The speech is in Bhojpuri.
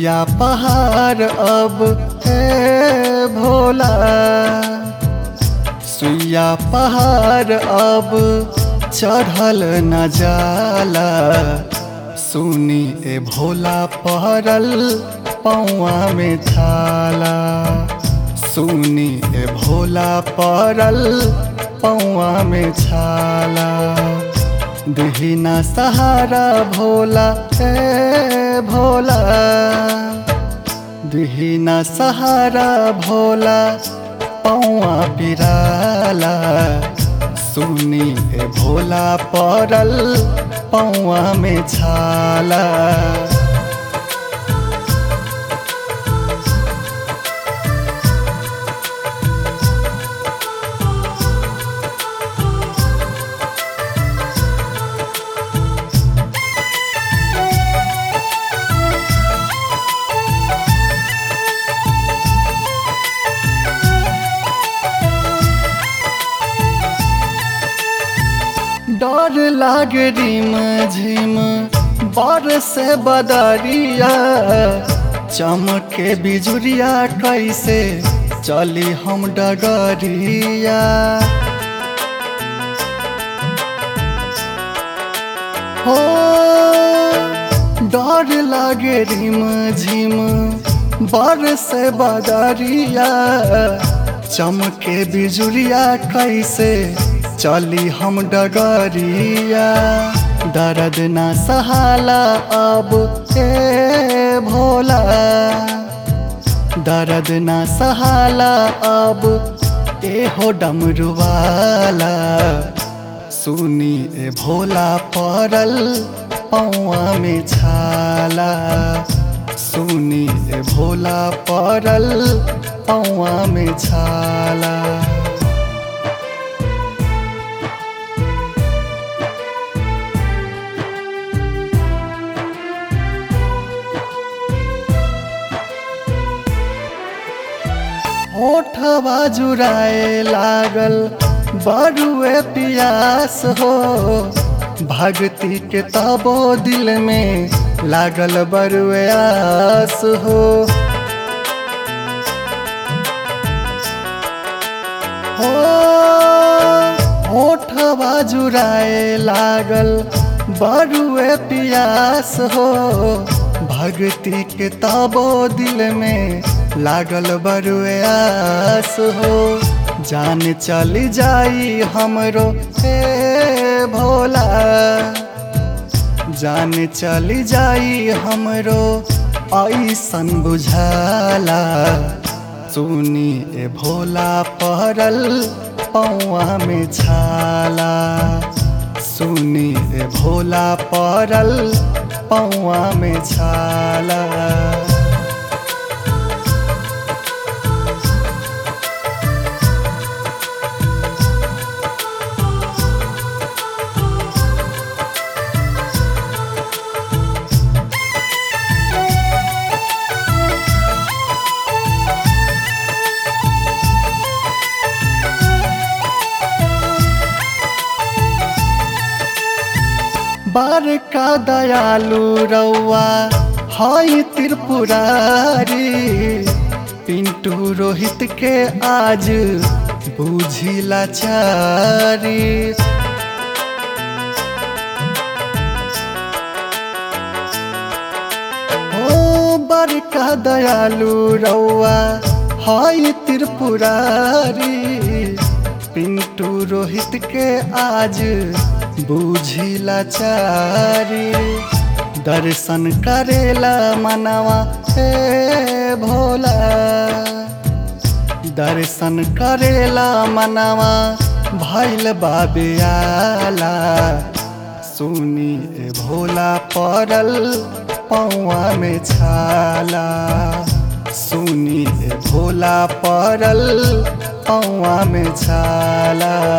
सुइया पहाड़ अब है भोला सुइया पहाड़ अब चढ़ल न जाला सुनी ए भोला पहरल पौआ में छाला सुनी ए भोला पहरल पौआ में छाला दिहिना सहारा भोला ए भोला दिहिना सहारा भोला पौआ पिराला सुनी ए भोला पड़ल पौआ में छाला डर लागे रिम झिम बर से बदरिया चमके बिजुरिया कैसे चली हम डगरिया हो डर लागे रिम झिम बर से बदरिया चमके बिजुरिया कैसे चली हम डगरिया दर्द ना सहाला अब ए भोला दर्द ना सहाला अब ए हो डमरुवाला सुनी ए भोला पड़ल पौआ में छाला सुनी ए भोला पड़ल पौआ में छाला ओठवा जुराए लागल बड़ुए पियास हो भक्ति के तबो दिल में लागल बड़ुए आस हो हो ओठवा जुराए लागल बड़ुए पियास हो भक्ति के तबो दिल में लागल बरुए आस हो जान चली जाई हमरो हे भोला जान चली जाई हमरो ऐसन बुझाला सुनी ए भोला पहरल पौआ में छाला सुनी ए भोला पहरल पौआ में छाला बार का दयालु रौआ हई त्रिपुरारी पिंटू रोहित के आज बुझिला चारी ओ बड़का दयालु रौआ हई त्रिपुरारी पिंटू रोहित के आज बुझिला चारी दर्शन करेला मनवा हे भोला दर्शन करेला मनवा भैल बाबियाला सुनी ए भोला पड़ल पौआ में छाला सुनी ए भोला पड़ल पौआ में छाला